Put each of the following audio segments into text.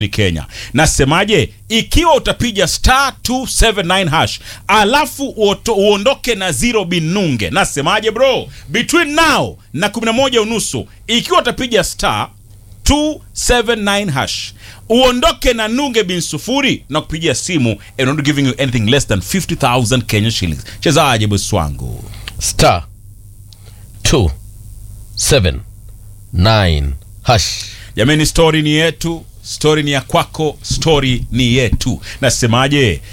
ni Kenya. Nasemaje? Ikiwa utapiga star 279 hash alafu uoto, uondoke na zero binunge, nasemaje bro? Between now na 11 unusu, ikiwa utapiga star 279 hash uondoke na nunge bin sufuri na kupigia simu and not giving you anything less than 50000 Kenya shillings. Chezaje bosi wangu? star 279 hash Jamani, story ni yetu, story ni ya kwako, story ni yetu. Nasemaje?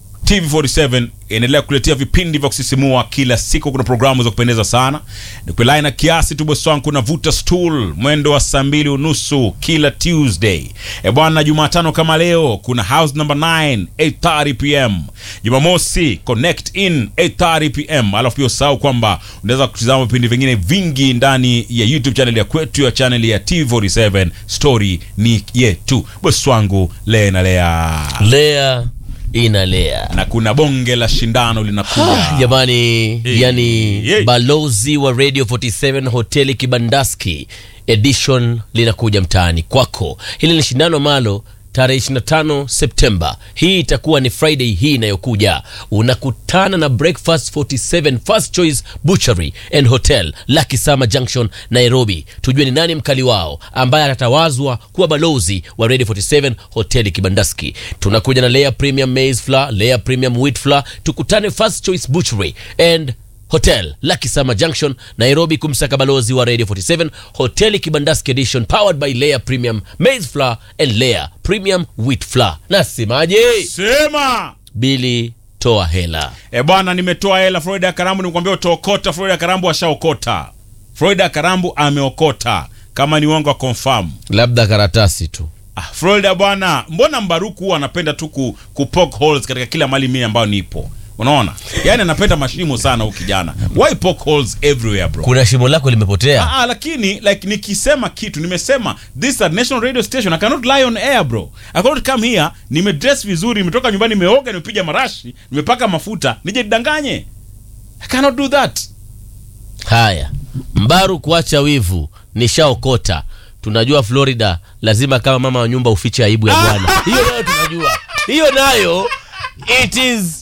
TV47 inaendelea kuletea vipindi vya kusisimua kila siku. Kuna programu za kupendeza sana, nikulai na kiasi tu bosi wangu. Kuna vuta stool mwendo wa saa mbili unusu kila Tuesday. E bwana, Jumatano kama leo kuna house number 9 8:30 pm. Jumamosi connect in 8:30 pm. Alafu pia usahau kwamba unaweza kutizama vipindi vingine vingi ndani ya YouTube channel ya kwetu ya channel ya TV47 story ni yetu. Bosi wangu lea na lea lea inalea na kuna bonge la shindano linakuja. jamani Hey, yani hey. balozi wa radio 47 hoteli kibandaski edition linakuja mtaani kwako hili ni shindano malo tarehe 25 septemba hii itakuwa ni friday hii inayokuja unakutana na breakfast 47 first choice butchery and hotel Lucky Summer junction nairobi tujue ni nani mkali wao ambaye atatawazwa kuwa balozi wa radio 47 hoteli kibandaski tunakuja na layer premium maize flour layer premium wheat flour tukutane first choice butchery and hotel Lucky Summer Junction Nairobi kumsaka balozi wa Radio 47 hoteli Kibandaski Edition powered by Layer Premium Maize Flour and Layer Premium Wheat Flour. Nasemaje? Sema Bili toa hela. e bwana, nimetoa hela. Florida Karambu nikwambia utaokota. Florida Karambu ashaokota. Florida Karambu ameokota, kama ni uongo wa confirm. Labda karatasi tu. Ah, Florida bwana, mbona Mbaruku huwa anapenda tu ku, ku poke holes katika kila mali mimi ambayo nipo, unaona, yaani anapenda mashimo sana huyu kijana. Why poke holes everywhere bro? Kuna shimo lako limepotea. Ah, ah, lakini like nikisema kitu nimesema this is a national radio station I cannot lie on air bro I cannot come here nimedress vizuri nimetoka nyumbani nimeoga nimepiga marashi nimepaka mafuta nije nidanganye I cannot do that Haya, Mbaru kuacha wivu, nishaokota. Tunajua Florida lazima kama mama wa nyumba ufiche aibu ya bwana. Hiyo nayo tunajua, hiyo nayo it is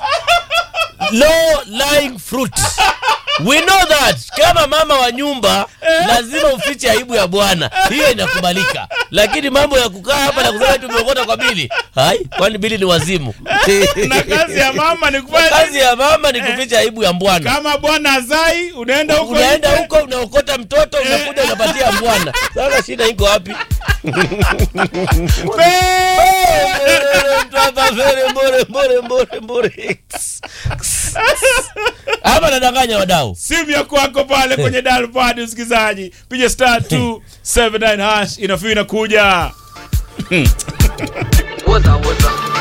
low lying fruit. We know that kama mama wa nyumba lazima ufiche aibu ya bwana, hiyo inakubalika. Lakini mambo ya kukaa hapa na kusema tumeokota kwa Bili, hai, kwani Bili ni wazimu? na kazi ya mama ni kufanya kazi ya mama ni kuficha aibu ya bwana. kama bwana azai unaenda huko unaenda nje. huko unaokota mtoto unakuja unapatia bwana sasa shida iko wapi Mtu hapa mbele, mbore, mbore, mbore, mbore. hapa nadanganya wadau simu ya kwako pale kwenye dial pad msikilizaji piga star 279 hash inafii inakuja Waza waza